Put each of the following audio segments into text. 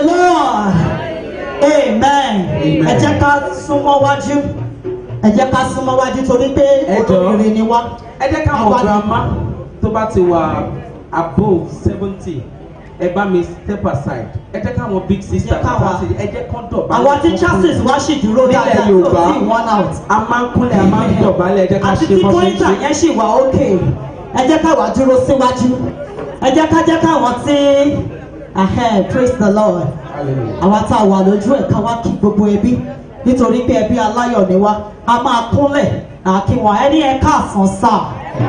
lord amen Amen. ẹ jẹ́ ká súnmọ́ wájú ẹ jẹ́ ká súnmọ́ wájú torí pé Ẹ jọ̀ọ́. olóríire ni wá. ẹ jẹ́ ká mọ̀ Àwa- grandma tó bá ti wà above seventy ẹ bá mi step aside ẹ jẹ́ káwọn big sister Ẹ jẹ́ káwa- tó bá ti ẹ jẹ́ kán dọ̀bálẹ̀ àwọn tí chances wá sì dúró Nílẹ̀ dáadáa tó Yorùbá. sì one out. a máa ń kúnlẹ̀ a máa ń dọ̀bálẹ̀ ẹ jẹ́ ká àti ṣe tí bọ́ sí pọ́ńtà ṣe. yẹn sì wà ókè ẹ jẹ́ ká wá dúró síwájú ẹ jẹ́ ká jẹ́ káwọn tí ahem, praise the lord Hallelujah. àwa tá a wà lójú ẹ̀ ká wá kí gbogbo ẹbí nítorí pé ẹbí aláyọ̀ ni wá a máa kúnlẹ̀ àkí wọn ẹ ní ẹ káàsán sáà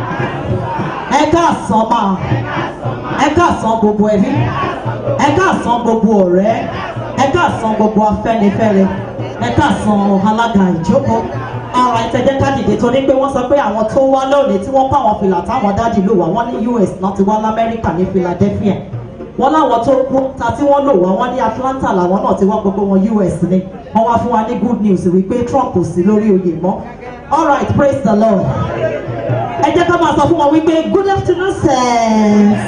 ẹ káàsán máa ẹ káàsán gbogbo ẹbí ẹ káàsán gbogbo ọ̀rẹ́ ẹ káàsán gbogbo afẹ́nifẹ́re ẹ káàsán alága ìjókòó ara ìtẹ́jẹ́ kádìdé torí pé wọ́n sọ pé àwọn tó wá lónìí tí wọ́n kó àwọn fìlà táwọn dádì lò wá wọ́n ní US náà ti wá lamẹ́ríkà ní Philadelphia wọ́n láwọn tó kú ta tí wọ́n lò wá wọ́n ní Atlanta làwọn náà ti wá gbogbo wọn US ni wọ́n wá fún wa ní good news wípé Trump kò sí lórí oyè mọ́ all right praise the Lord ẹ jẹ́ ká máa sọ fún wọn wípé good afternoon sirs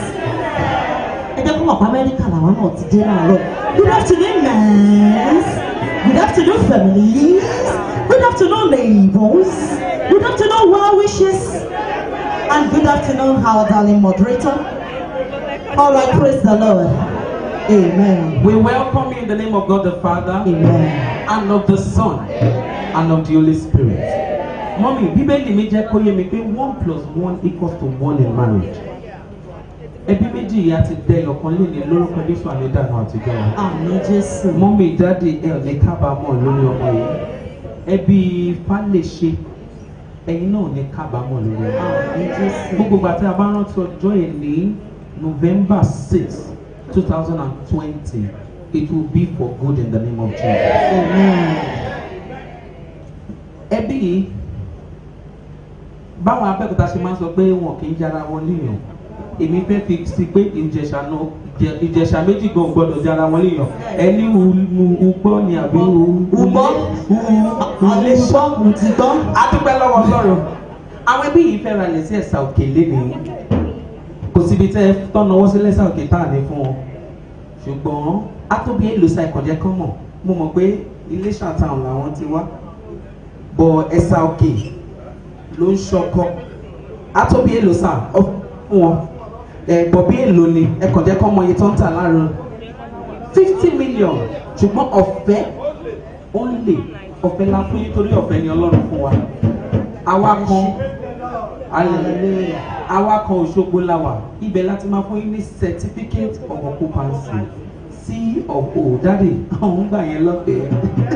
ẹ jẹ́ kó mọ̀ pé amẹ́ríkà làwọn náà ti dé láàárọ̀ good afternoon nurse good afternoon families good afternoon neighbors good afternoon well wishes and good afternoon our darling moderator all right praise the lord amen We welcome you in the name of God the Father amen and of the Son and of the Holy Spirit. Mọ́mí Bíbélì mi jẹ́ kó yé mi pé one plus one equals to one in marriage. Ẹbí méjì yìí á ti dẹ ọ̀kan lé ní lórúkọ Jésù àlédànù àtijọ́ wa. àmì jésù Mọ́mí dáàdì ẹ̀ ò ní kábàámọ̀ lórí ọmọ yìí. Ẹbí Fálèṣe ẹ̀yin náà ò ní kábàámọ̀ lórí ọmọ. àmì jésù Gbogbo ìgbà tí a bá rántí ọjọ́ yìí ní November six two thousand and twenty it will be for good in the name of Jesus. amen ẹbí yìí báwọn abẹ́òkúta ṣe máa ń sọ pé wọn kì í jara wọn léèyàn èmi fẹ́ fi sí pé ìjẹ̀ṣà náà ìjẹ- ìjẹ̀ṣà méjì gan gbọ́dọ̀ jara wọn léèyàn ẹni ugbọ́ ni àbí ugbọ́ ulé ugbọ́ ntìgbọ́ adúpẹ́ lọ́wọ́ ọlọ́run àwọn ẹbí yìí fẹ́ ra lẹ̀ sí ẹ̀sà òkè lénìí kò síbi tẹ́ ẹ tọ́nà sí lẹ́sà òkè tá à ní fún wọn ṣùgbọ́n atóbi èlòsà ìkọ̀jẹ́ kan mọ̀ mo mọ̀ pé Iléṣà town làwọn ti wá bọ̀ ẹ̀sà òkè ló ń ṣọkọ atóbi èlòsà fún wọn ẹ̀ bọ̀ bí èlò ni ẹ̀kọ̀jẹ́ kan mọ iye tó ń tà láàrin fifty million ṣùgbọ́n ọ̀fẹ́ only ọ̀fẹ́ la fún nítorí ọ̀fẹ́ ni ọlọ́run fún wa àwa kan hallelujah àwa kan Òṣogbo la wà ibẹ̀ láti máa fún yín ní certificate of occupancy sí ọ̀pọ̀ dáre àwọn gbà yẹn lọ́fẹ̀ẹ́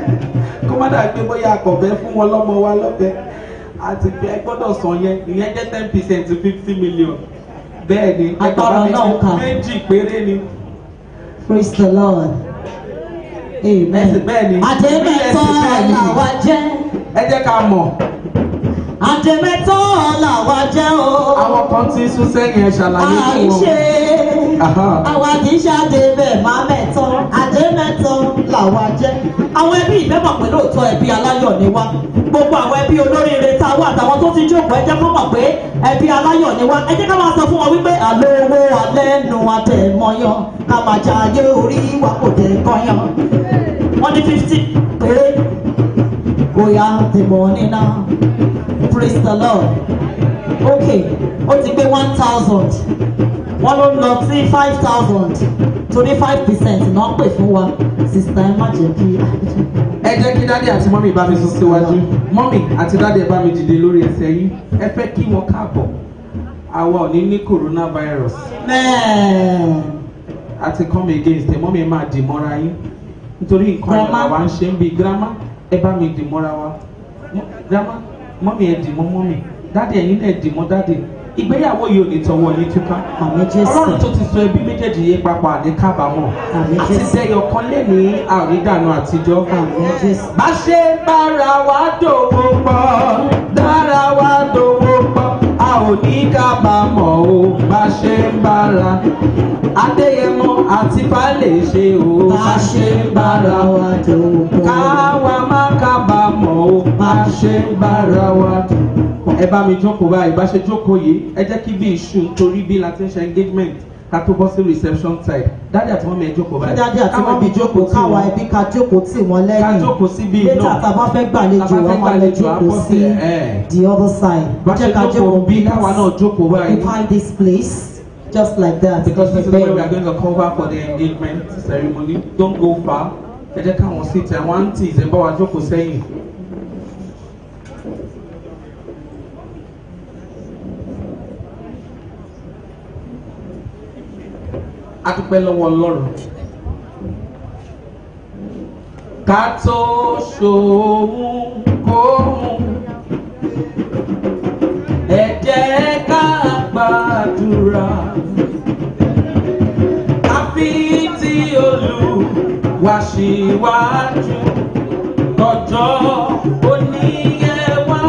kó má dà pé bóyá akọ̀fẹ́ fún wọn lọ́mọ wa lọ́fẹ̀ẹ́ àti pé ẹ gbọ́dọ̀ san yẹn ìyẹn jẹ́ ten percent to fifty million bẹ́ẹ̀ ni ẹ Agbára bàbá mi náà kà. méjì péré ni praise the lord amen Ẹsẹ̀ bẹ́ẹ̀ ni. àdèmẹ́tọ́ Ẹsẹ̀ bẹ́ẹ̀ ni. làwa jẹ́ ẹ jẹ́ ká mọ̀ àdèmẹ́tọ́ làwa jẹ́ o àwọn kan tí ń sún sẹ́yìn ẹ ṣàlàyé fún wọn. àìṣe Aha. àwa kì í ṣe àdèmẹ́ máa mẹ́tọ́ àdèmẹ́tọ́ làwa jẹ́ àwọn ẹbí ìfẹ́ mọ̀ pé lóòótọ́ ẹbí aláyọ̀ ni wá gbogbo àwọn ẹbí olóríire tá a wà àtàwọn tó ti jókòó ẹ jẹ́ kó mọ̀ pé ẹbí aláyọ̀ ni wá ẹ jẹ́ ká máa sọ fún wọn wípé àlọ́ owó alẹ́ nu àtẹ̀mọ́yán ká máa jà ayé orí wa kò dé kọ́yán wọ́n ní fifty péré bóyá the money now praise the lord okay ó ti gbé one thousand wọ́n ló ń lọ sí five thousand torí five percent náà pè fún wa sista ẹ má jẹ́ kí ẹ jẹ́ kí dádì àti mọ́mì bá mi sún síwájú mọ́mì àti dádì ẹ bá mi dìde lórí ẹsẹ̀ yín ẹ fẹ́ kí wọn káàbọ̀ àwa ò ní ní coronavirus amen àti come against ẹ mọ́mì ẹ máa dì mọ́ra yín nítorí nǹkan Grandma. ìrìn àwa ń ṣe ń bi grandma ẹ bá mi dì mọ́ra wa Mọ́- grandma mọ́mì ẹ dì mọ́ mọ́mì dádì ẹ̀yin náà dì mọ́ dádì ìgbéyàwó yìí ò ní tọwọ́ yín túká àmì jésù ọlọ́run tó ti sọ ẹbí méjèèjì yé papọ̀ àní kábàámọ̀ Àmín àti Jésù. sẹ́yọ̀ kan lé ní àrídànù àtijọ́ àmì jésù bá ṣe bára wa dòwò pọ̀ dára wa dòwò pọ̀ a ò ní kábàámọ̀ o bá ṣe ń bára adéyẹmọ àti falẹ̀ ṣe o bá ṣe ń bára wa dòwò pọ̀ káwa má kábàámọ̀ o bá ṣe ń bára wa dòwò pọ̀. ẹ bá mi jókòó báyìí bá ṣe jókòó yìí ẹ jẹ́ kí bí iṣu torí bí la ti ń ṣe engagement ká tó bọ́ sí reception side dáàdì àti mọ́mí ẹ jókòó báyìí dáadé àti Káwọn mọ́bí fi jókòó tí káwa wọn. ẹbí ká jókòó tì wọ́n ká lẹ́yìn jókòó síbí létà náà tá a bá fẹ́ gbàlejò Tá a bá fẹ́ wọn máa lọ gbàlejò, á jókòó bọ́ sí sí, ẹ̀. the other side bá ṣe jókòó bí káwa náà jókòó báyìí behind this place just like that because this is Bẹ́ẹ̀ where we ni. are going to cover for the engagement ceremony don't go far ẹ jẹ́ káwọn sit àwọn aunties ẹ bá wa jókòó sẹ́yìn. a dúpẹ́ lọ́wọ́ ọlọ́run ká tó ṣòun kóhun ẹ jẹ́ ká gbàdúrà àfi tí Olúwa ṣíwájú lọ́jọ́ oníyẹwà.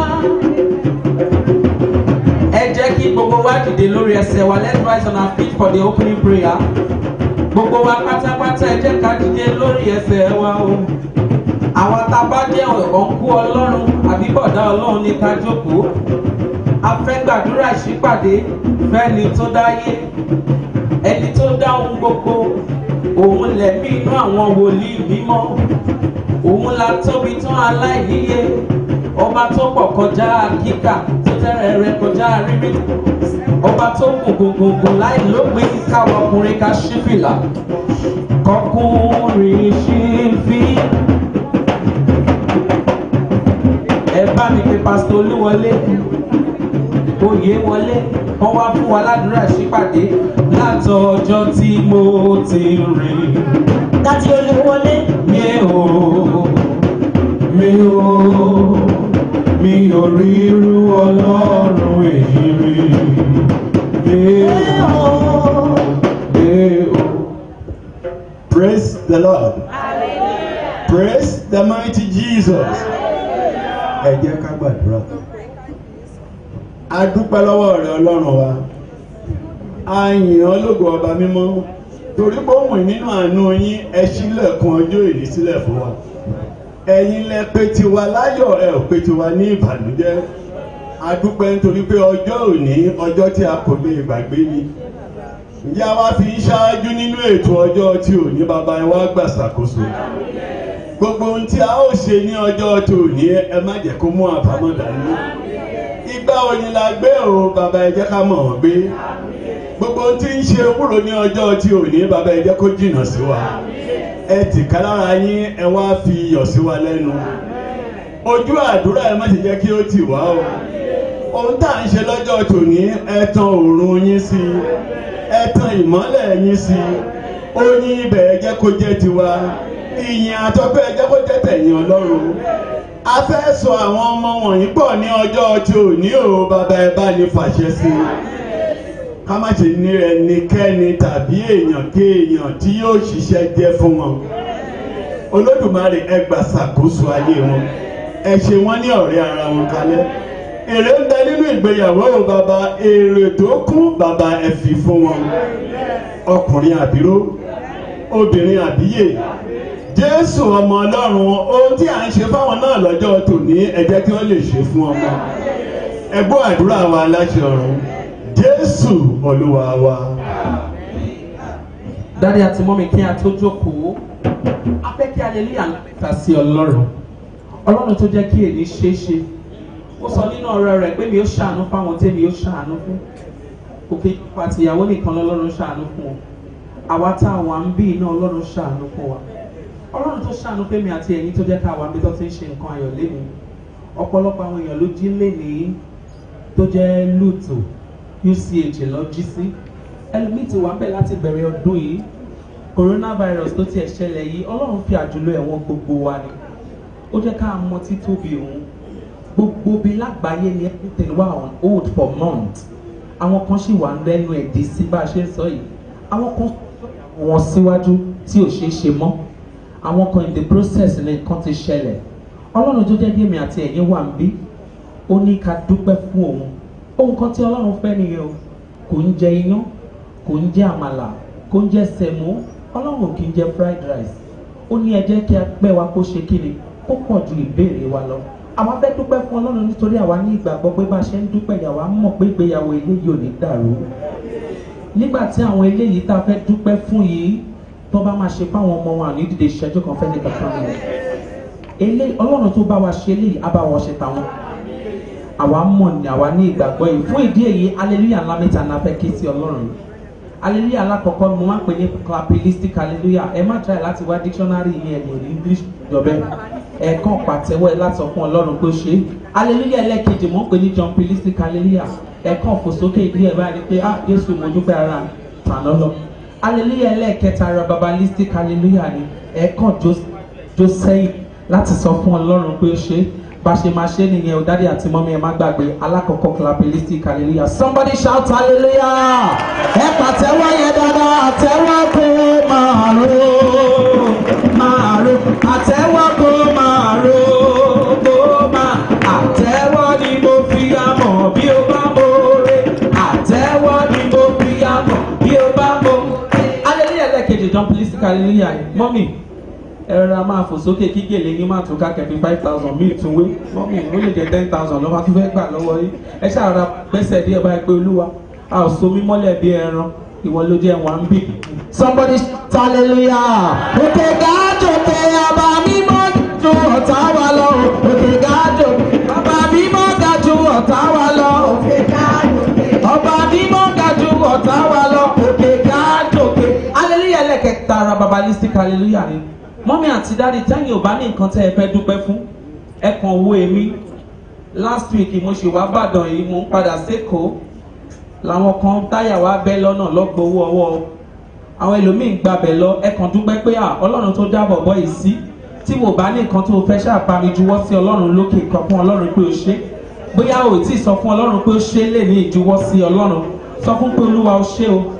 ẹ jẹ́ kí gbogbo wa dìde lórí ẹsẹ̀ wa let's rise on our feet for the opening prayer. gbogbo wa pátápátá ẹ jẹ́ ká dìde lórí ẹsẹ̀ wa o. àwọn tá a bá jẹ́ ọ̀nkú ọlọ́run àbí bọ̀dá ọlọ́run ní ká jókòó. a fẹ́ gbàdúrà ìṣípàdé fẹ́ni tó dáyé ẹni tó dá ohun gbogbo òun lẹ̀mí inú àwọn wòlíì mímọ́ òun la tóbi tán aláìníye ọba tó pọ̀ kọjá kíkà tó tẹ́rẹ̀ rẹ̀ kọjá rírí ọba tó gùn gùn gùn gùn láì lópin káwọn ọkùnrin ká ṣí fìlà kọkùnrin ṣí fi. ẹ bá mi pe pásítọ̀ olúwọlé oyè wọlé wọn wá fún wa ládùúrà sípàdé látọjọ́ tí mo ti rìn dájú olúwọlé mi ò mi ò mi ò rí irú ọlọ́run èyí rí mi ò mi ò. Praise the Lord. Praise the mighty Jesus. Ẹ jẹ́ ká gbàdúrà. A dúpẹ́ lọ́wọ́ rẹ Ọlọ́run wa. A yìn ọ́ lógo ọba mímọ́. Torí pé òun nínú àánú yín ẹ ṣílẹ̀kùn ọjọ́ ìní sílẹ̀ fún wa. Ẹ̀yin lẹ pé tiwa láyọ̀ ẹ ò pé tiwa ní ìbànújẹ́. A dúpẹ́ nítorí pé ọjọ́ òní ọjọ́ tí a kò lè gbàgbé ni ǹjẹ́ a wá fi ń ṣáájú nínú ètò ọjọ́ tí ò ní bàbá ẹ wá gbà ṣàkóso gbogbo ohun tí a ó ṣe ní ọjọ́ tí ò ní ẹ má jẹ́ kó mú àbámọ̀ dání ìgbà òní la gbé o bàbá ẹ jẹ́ ká mọ̀ ọ́ gbé gbogbo ohun tí ń ṣe kúrò ní ọjọ́ tí ò ní bàbá ẹ jẹ́ kó jìnnà sí wa ẹ tìka lára yín ẹ wá fi iyọ̀ sí wa lẹ́nu ojú àdúrà ẹ má ṣe jẹ́ kí ó tì wá o ohun tá à ń ṣe lọ́jọ́ tòní ẹ tan òòrùn yín sí i ẹ tan ìmọ́lẹ̀ yín sí i oyin ibẹ̀ ẹ jẹ́ kó jẹ́ tiwa ìyìn àtọ́pẹ́ ẹ jẹ́ kó jẹ́ tẹ̀yìn ọlọ́run a fẹ́ sọ àwọn ọmọ wọ̀nyí pọ̀ ní ọjọ́ tí ò ní o bàbá ẹ bá ní fàṣẹ sí i ká má ṣe ní ẹnikẹ́ni tàbí èèyàn kéèyàn tí yóò ṣiṣẹ́ jẹ́ fún wọn olódùmarè ẹ gbà ṣàkóso ayé wọn ẹ ṣe wọn ní ọ̀rẹ́ ara wọn kalẹ̀ èrè ń bẹ nínú ìgbéyàwó o bàbá èrè tó kún bàbá ẹ fi fún wọn ọkùnrin àbíró obìnrin àbíyè jésù ọmọ ọlọ́run ohun tí à ń ṣe fáwọn náà lọ́jọ́ tòní ẹ jẹ́ kí wọ́n lè ṣe fún ọmọ ẹ gbọ́ àdúrà wa láṣẹ ọ̀run jésù olúwa wa. dáadé àti mọ́mi kí a tó jókòó a fẹ́ kí aleluya ta sí ọlọ́run ọlọ́run tó jẹ́ kí èyí ṣeé ṣe ó sọ nínú ọ̀rọ̀ rẹ̀ pé mi ó ṣàánú fáwọn tèmi ó ṣàánú fún òkè ìjọba àtìyàwó nìkan lọ́lọ́run ṣàánú fún wọn àwa tá a wà ń bí iná ọlọ́run ṣàánú fún wa ọlọ́run tó ṣàánú pé mi àti ẹ̀yin tó jẹ́ ká wà ń bí tó ti ń ṣe nǹkan ayọ̀ lémi ọ̀pọ̀lọpọ̀ àwọn èèyàn ló jí lénìí tó jẹ́ lùtò uch lọ jí sí ẹlòmíì ti wà ń bẹ̀ láti bẹ̀rẹ̀ ọdún yìí coronavirus tó tiẹ̀ ṣẹlẹ̀ yìí ọlọ́run fi àjùlọ ẹ̀wọ̀n gbogbo wa ni ó jẹ́ ká mọ títóbi òun gbogbo bí lágbàáyé ni everything wà on hold for months àwọn kan sì wà lẹ́nu ẹ̀dí sí bá a ṣe ń sọ yìí àwọn kan wọn síwájú tí ò ṣeé ṣe mọ́ àwọn kan in the process ní nǹkan ti ṣẹlẹ̀ ọlọ́run tó jẹ́ gémi àti ẹ̀yin wà ń bí ó ní ká dúpẹ́ fún òun ohun kan tí ọlọ́run fẹ́ nìyẹn o kò ń jẹ iyán kò ń jẹ àmàlà kò ń jẹ sẹ̀mó ọlọ́run ò kì í jẹ fried rice ó ní ẹ jẹ́ kí a pẹ́ wa kó ṣe kíni kó pọ̀ ju ìbéèrè wa lọ àwa fẹ́ dúpẹ́ fún ọlọ́run nítorí àwa ní ìgbàgbọ́ pé bá a ṣe ń dúpẹ́ yàwá mọ̀ pé ìgbéyàwó eléyìí ò ní dàrú nígbà tí àwọn eléyìí tá a fẹ́ dúpẹ́ fún yìí tó bá máa ṣe fáwọn ọmọ wọn àní dìde ìṣẹ́jú kan fẹ́ ní kankan ni eléyìí ọlọ́run tó bá wa ṣe eléyìí á bá wa ṣe tàwọn àwa mọ̀ ní àwa ní ìgbàgbọ́ yìí fún ìdí èyí hallelujah ńlá mẹ́ta náà fẹ́ ké sí ọlọ́run yìí hallelujah alákọ̀ọ́kọ́ mo máa ń pè ní clapillistic hallelujah ẹ má try láti wá dictionary ní ẹ̀yìn ní english jọ̀bẹ́ ẹ̀ẹ̀kan pàtẹ́wọ́ ẹ láti sọ fún ọlọ́run pé ó ṣe é hallelujah ẹlẹ́ẹ̀kejì mo ń pè ní jumpilistic hallelujah ẹ̀ẹ̀kan fò sókè ìdí ẹ̀ báyìí pé ah jésù mo dúpẹ́ ara tàná lọ hallelujah ẹlẹ́ẹ̀kẹta ara babalistic hallelujah ni ẹ̀ẹ̀kan jó sẹ́yìn láti sọ fún ọlọ́run pé ó ṣe é bá ṣe máa ṣe nìyẹn o dádì àti mọ́mí ẹ má gbàgbé alákọ̀ọ́kọ́ clapillistic hallelujah somebody shout hallelujah ẹ pàtẹ́wọ́ yẹn dáadáa àtẹ́wọ́ kó máa ro máa ro àtẹ́wọ́ kó máa ro kó máa àtẹ́wọ́ ni mo fi amọ̀ bí o bá mọ̀ọ́re àtẹ́wọ́ ni mo fi amọ̀ bí o bá mọ̀ hallelujah lẹ́ẹ̀kejì jumpilistic hallelujah mọ́mí ẹ̀rọ a máa fò sókè kí gèlè yín máa tún kákẹ́ bí five thousand míì tún wé mọ́mí ó lè jẹ́ ten thousand lọ́wọ́ tó fẹ́ gbà lọ́wọ́ yín ẹ ṣàrà gbẹ́sẹ̀ díẹ̀ báyìí pé olúwa a ò so mí mọ́lẹ̀ bí ẹran ìwọ ló jẹ́ wọn bí. somebody shout hallelujah òkè gáàjòkè ọba mímọ́ ju ọ̀tá wa lọ òkè gáàjòkè ọba mímọ́ ga ju ọ̀tá wa lọ òkè gáàjòkè ọba mímọ́ ga ju ọ̀tá wa lọ òkè gáàjòkè hallelujah lẹ́kẹ̀ẹ́ta ara babalistic hallelujah ni mọ́mí àti dáàdi tẹ́yìn ò bá ní nǹkan tẹ́ ẹ fẹ́ dúpẹ́ fún ẹ kàn wo èmi last week mo ṣì wá bàdàn yìí mo ń padà sékòó làwọn kan táyà wá bẹ́ lọ́nà lọ́gbọ̀wọ́ ọwọ́ àwọn ẹlòmíín gbabẹ̀ lọ ẹ kàn dúpẹ́ pé à ọlọ́run tó dábọ̀ bọ́ yìí sí tí wò bá ní nǹkan tó fẹ́ ṣàbámi juwọ́ sí ọlọ́run lókè kan fún ọlọ́run pé o ṣe bóyá o tí ì sọ fún ọlọ́run pé o ṣe lè ní ìjuwọ́ sí ọlọ́run sọ fún pé olúwa o ṣe o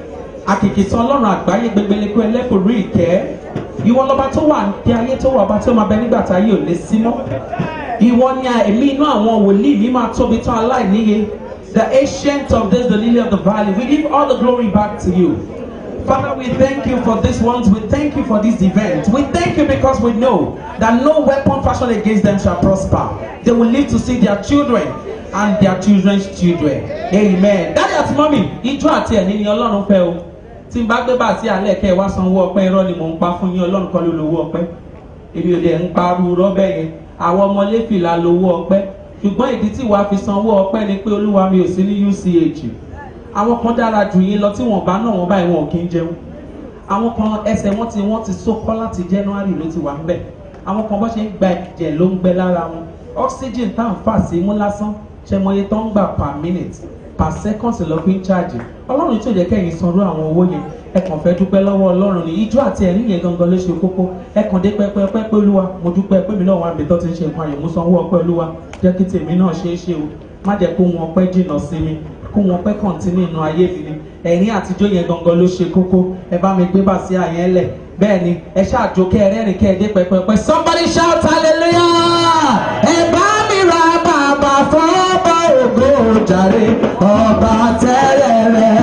àkìkìtì ọlọ́run àgbáyé gbẹgbẹlẹ́kọ ẹlẹ́kùnrin ìkẹ́ ìwọ lọba tó wà ní ayé tó wà ọba tó máa bẹ nígbà tá ayé ò lè sí mọ́ ìwọ ni ẹ̀mí inú àwọn wòlíì ní máa tóbi tán aláìníye the ancient of days the lily of the valley we give all the glory back to you father we thank you for this ones we thank you for this event we thank you because we know that no weapon fashioned against them shall prosper they will live to see their children and their children's children amen daddy àti mọ́mì ijó àti ẹ̀ní ni ọlọ́run fẹ́ o tí n bá gbé bá sí alẹ́ kẹ́ ẹ wá sanwó ọpẹ́ irọ́ ni mò ń pa fún yín ọlọ́run kan ló lówó ọpẹ́ èmi ò lè ń parú rọ́bẹ̀ yẹn àwọn ọmọ lẹ́fìlà lówó ọpẹ́ ṣùgbọ́n ìdí tí wàá fi sanwó ọpẹ́ ni pé olúwa mi ò sí ní UCH àwọn kan dára jù yín lọ tí wọ́n bá náà wọ́n báyìí wọn ò kí ń jẹun àwọn kan ẹsẹ̀ wọn ti wọ́n ti sókọ́ láti January ló ti wà ń bẹ̀ àwọn kan bó ṣe ń gba ẹ̀jẹ̀ ló ń gbẹ lára wọn oxygen tá à ń fà sí mú lásán ṣẹmọye tó ń gbà per minute per second lọ fi ń charge ọlọ́run tó jẹ́ kẹ́yìn sanrú àwọn owó yẹn ẹ kàn fẹ́ dúpẹ́ lọ́wọ́ ọlọ́run ní ijó àti ẹ̀rín yẹn gangan ló ṣe kókó ẹ kàn dé pẹ́pẹ́pẹ́ pé olúwa mo dúpẹ́ pé mi náà wà níbi tó ti ń ṣe nǹkan àyè mú sanwó ọpẹ́ olúwa jẹ́ kí tèmi náà ṣe é ṣe o má jẹ́ kó wọn pẹ́ jìnnà sí mi kó wọn pẹ́ kọ̀ǹtínú inú ayé mi ni ẹ̀rín àtijọ́ yẹn gangan ló ṣe kókó ẹ bá mi gbé bá sí àyẹn lẹ̀ bẹ́ẹ̀ ni ẹ ṣáàjò kẹ́ ẹ rẹ́rìn kẹ́ ẹ dé pẹ́pẹ́pẹ́ somebody shout hallelujah ẹ bá mi ra bàbá fọ́ọ́bà ògo jàre ọba tẹ́rẹ̀rẹ̀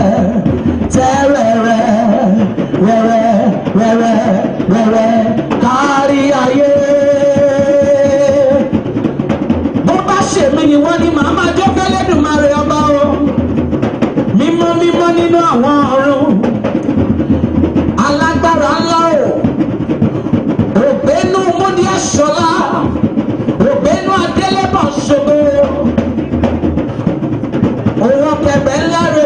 tẹ́rẹ̀rẹ̀ rẹ̀rẹ̀ rẹ̀rẹ̀ rẹ̀rẹ̀ kárí ayé. bó bá ṣèmi ni wọ́n ní màá máa jó fẹ́lẹ́dùmarè ọba o mímọ́ mímọ́ nínú àwọn ọ̀run alágbára ńlá o ògbénú múdí ẹ̀ṣọ́lá ògbénú adélébọ̀ ṣògo òun pẹ̀pẹ̀ ńlá rẹ̀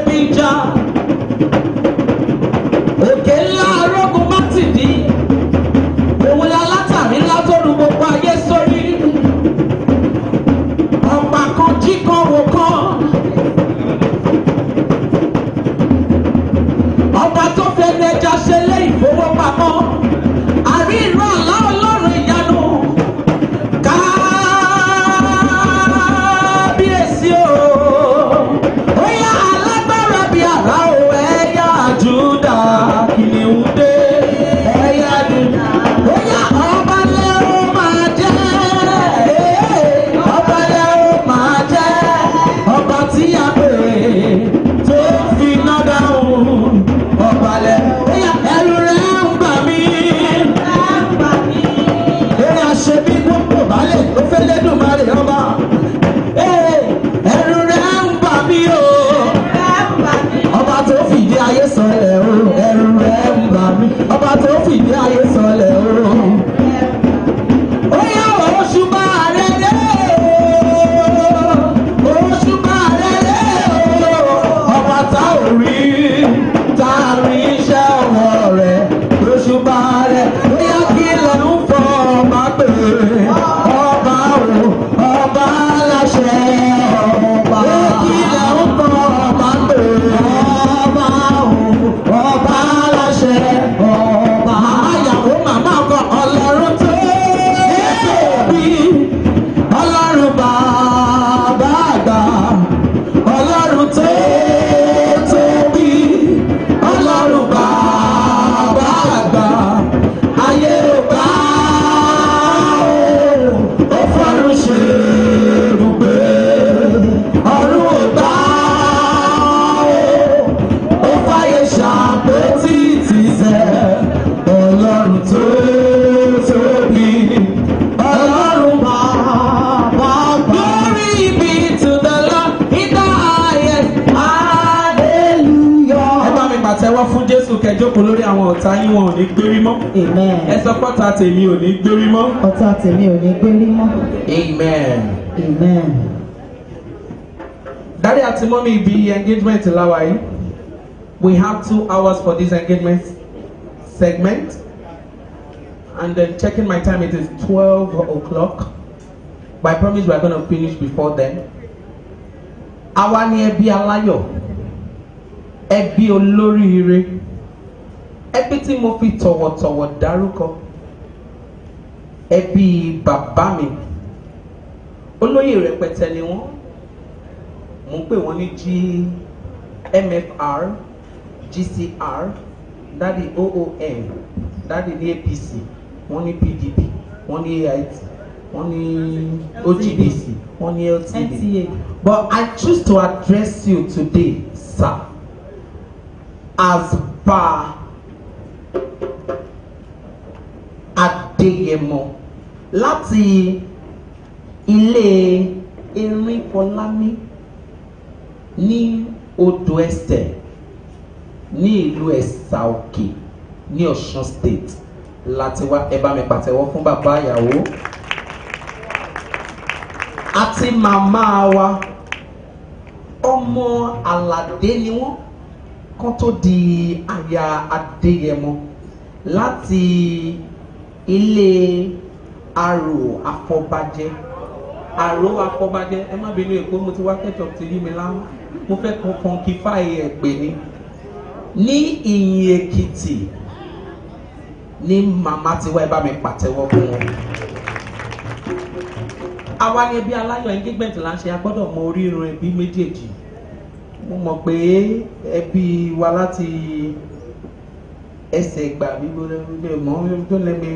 jókòó lórí àwọn ọ̀tá yín wọn ò ní gbérí mọ́ amen ẹ sọ pọ́tà tèmi ò ní gbérí mọ́. ọ̀tá tèmi ò ní gbérí mọ́ amen. amen Daddy àti mọ́mí ibi engagement láwa yìí we have two hours for this engagement segment and then checking my time it is twelve o'clock but I promise we are gonna finish before then. Àwa ni ẹbí aláyọ̀ ẹbí olóríire ẹbí tí mo fi tọ̀wọ̀tọ̀wọ̀ dárúkọ ẹbí bàbá mi olóyè rẹpẹtẹ ni wọ́n mo ń pè wọ́n ní gmfr gcr dáàdi oom dáàdi ní apc wọ́n ní pdp wọ́n ní ait wọ́n ní ogbc wọ́n ní ltd nta but i choose to address you today sir as pa adéyẹmọ láti ilé erin fọlámi ní odò ẹsẹ̀ ní ìlú ẹ̀sà òkè ní ọ̀ṣun state láti wá ẹ bá mi pàtẹ́wọ́ fún bàbá ìyàwó àti màmá wa ọmọ aládé ni wọ́n kán tó di aya adéyẹmọ láti ilé arò àfọbàjẹ àrò afọbajẹ ẹ má bínú èkó mo ti wá ketchup ti yí mi láwọn mo fẹ́ kan funkify ẹ̀ pè ní ní ìyìn èkìtì ní màmá ti wá ẹ bá mi pàtẹ́wọ́ fún wọn. àwa ni ẹbí aláyọ̀ engagement là ń ṣe a gbọ́dọ̀ mọ orírun ẹbí méjèèjì mo mọ̀ pé ẹbí wa láti ẹsẹ̀ gbà mí gbọ́dọ̀ mọ́ tó lẹ́mi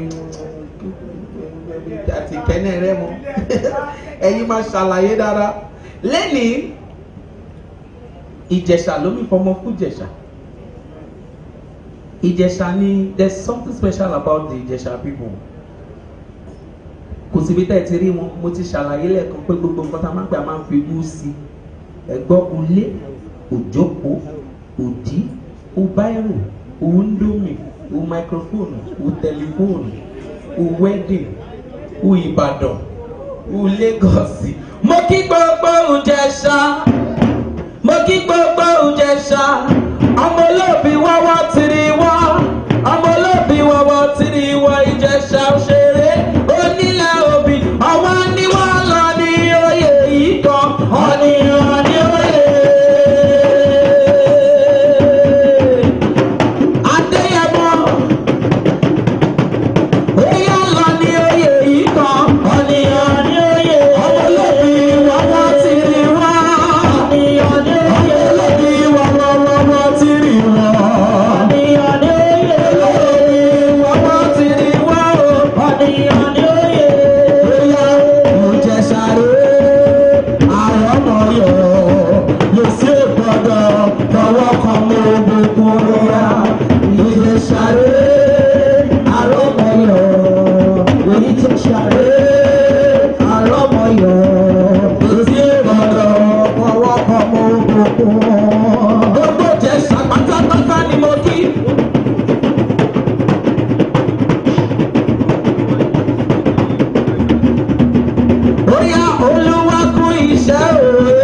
àti kẹ́nẹ́ rẹ mọ́ ẹ̀yin máa ṣàlàyé dára lẹ́nìí ìjẹ̀ṣà ló mi fọmọ fún ìjẹ̀ṣà ìjẹ̀ṣà ni there is something special about the ìjẹ̀ṣà people kò síbi tẹ́ ẹ ti rí wọn mo ti ṣàlàyé lẹ́ẹ̀kan pé gbogbo nǹkan tá a máa ń pè a máa ń fi wú sí i ẹ̀gbọ́n ulé òjòkó òdí ubáìrò òǹdómì ò máikrófóònù ò tẹlifóònù ò wẹ́dìn ò ìbàdàn ò lẹ́gọ̀ọ̀sì. mo kí gbogbo ìjẹ̀ṣà mo kí gbogbo ìjẹ̀ṣà ọmọ olóòbí wọ́wọ́ tiri wá ọmọ olóòbí wọ́wọ́ tiri wá ìjẹ̀ṣà òṣèré onílẹ̀ òbí ọwọ́ ni wọ́n lọ ní oyè yìí kan ọ̀nìyàn ní oyè. Adéyẹmọ Bóyá lọ ní oyè yìí kan, ọ̀nìyàn ní oyè. Ọmọlóbi wọ́wọ́ ti rí wá. Ọ̀nìyàn ní oyè. Ọmọlóbi wọ́wọ́ wọ́wọ́ ti rí wá. Ọ̀nìyàn ní oyè. Ọmọlóbi wọ́wọ́ ti rí wá o. Ọ̀nìyàn ní oyè. Bóyá mo jẹ sáré, àrọ́mọyọ̀, lè sí ìgbọ́dọ̀, tọwọ́ kan mú gbogbo rẹ̀. Ìjẹsàré, àrọ́mọyọ̀, èyí tó ṣàré, àrọ́mọyọ̀, lè sí ìgbọ́dọ̀, tọwọ́ kan mú gbogbo. Gbogbo Ìjẹ̀ṣà pátápátá ni mo kí. Bóyá olúwa kú iṣẹ́ òwe.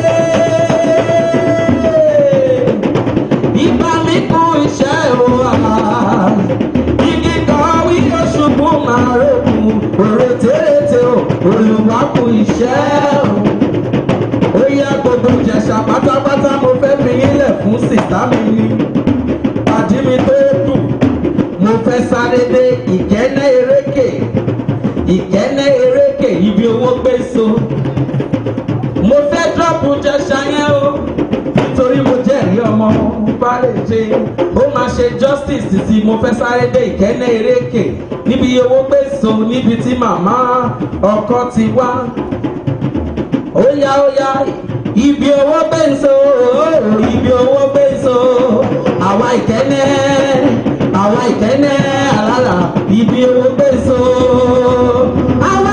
Ìgbà mi kú iṣẹ́ òwà. Igi kan wí oṣùbù máa rògùn. Òrètérètè o, olúwa kú iṣẹ́ o. Bóyá gbogbo Ìjẹ̀ṣà pátápátá mo fẹ́ fi yílẹ̀ fún sìtá mi ni. Pàdí mi tó dùn. Mo fẹ́ sáré dé ìkẹ́nẹ́ erékè ìkẹ́nẹ́ erékè ibi owó gbé so. mo fẹ́ dọ́pù jẹ́sà yẹn o nítorí mo jẹ́rìí ọmọ bá lè ṣe ó máa ṣe justice sí mo fẹ́ sáré dé ìkẹ́nẹ́ erékè níbi owó gbé so níbi tí màmá ọkọ ti wá. ó yá ó yá ibi owó gbé so ibi owó gbé so àwa ìkẹ́nẹ́ àwa ìkẹ́nẹ́ àlàlà ibi owó gbé so. Àwa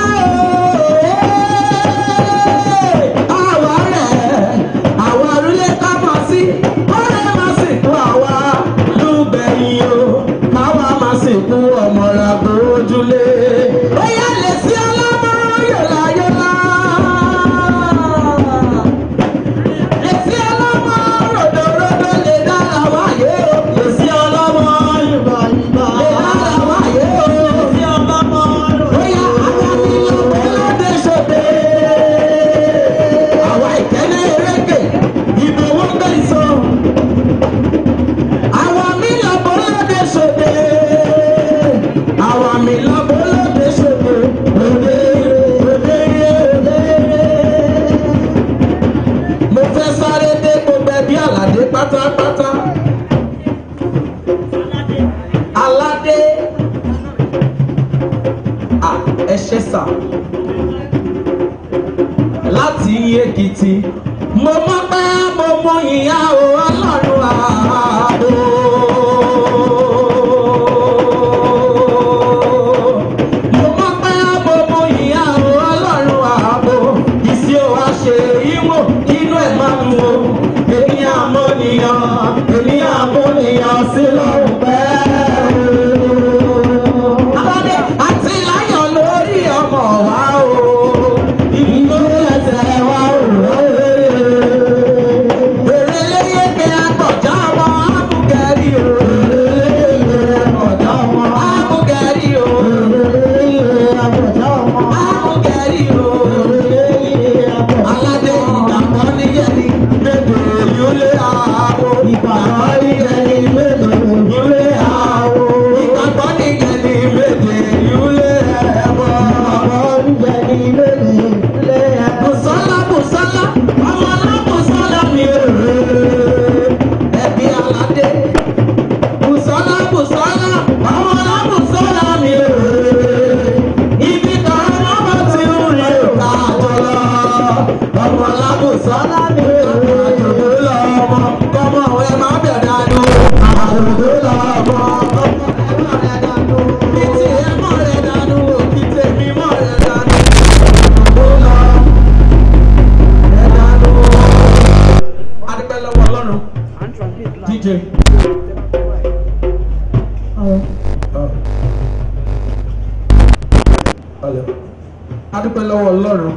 ooo, àwa rẹ̀, àwa rúlé ká mọ̀ sí, ọ̀rẹ́ máa sì kú àwa lùgbẹ̀yìn Bóyá lè sí ọlọ́mọ yọ̀lá yọ̀lá. Lè sí ọlọ́mọ ròdòròdò lè dára wáyé o. Lè sí ọlọ́mọ yùbá yùbá. Lè dára wáyé o. Lè sí ọlọ́mọ ròdòròdò. Bóyá ara mi lọ bọ́ lóde ṣòde. Àwa ìkẹ́lẹ́ eréke, ìbòwò gbé ìsọ. Àwa mi lọ bọ́ lóde ṣòde. Àwa mi lọ bọ́ lóde ṣòde. Òde òde òde. Mo fẹ́ sáré dé gbogbo ẹbí àlàdé pátápátá. Aládé. Ah, ẹ ṣe sà láti Èkìtì. Mo mọ̀ pé mo mọ ìyá o ọlọ́run ààbò. Mo mọ̀ pé mo mọ ìyá o ọlọ́run ààbò. Ìsí o wá ṣe ìwò inú ẹ̀ máa ń wo. Èmi àmọ́nìyàn, èmi àmọ́nìyàn sí lọ́rùn bẹ́ẹ̀. Aládé àti láyọ̀ lórí ọmọ wa o. Ìbí ẹsẹ̀ wa ò rẹ̀. Èrè léyé pé àgbọ̀já wọn ábùgẹ́rì o. Àgbọ̀já wọn ábùgẹ́rì o. Ábùgẹ́rì o. Aládé ìgbàgbọ́ níyẹnì méje yúlé àwọ̀. Ìgbàgbọ́ níyẹnì méje yúlé àwọ̀. Ìgbàgbọ́ níyẹnì méje yúlé ẹ̀wọ̀. Bùsọ́lá Bùsọ́lá ọmọ náà Bùsọ́lá mi rè ẹbí aládé. Bùsọ́lá Bùsọ́lá ọmọ náà Bùsọ́lá mi rè ibi kan wọ́n bá ti ń rè káàjọ lọ. Ọmọ náà Bùsọ́lá mi rè àjòjò lọ ọmọ kọ́mọ ẹ má bẹ̀ dánú. Àjòjò lọ ọmọ kọ́mọ ẹ má rẹ̀ dánú. Kìtì ẹ mọ̀ rẹ̀ dánú òkìtì mi mọ̀ rẹ̀ dánú. Àjòjò lọ adúpẹ́ lọ́wọ́ ọlọ́run dj. adúpẹ́ lọ́wọ́ ọlọ́run.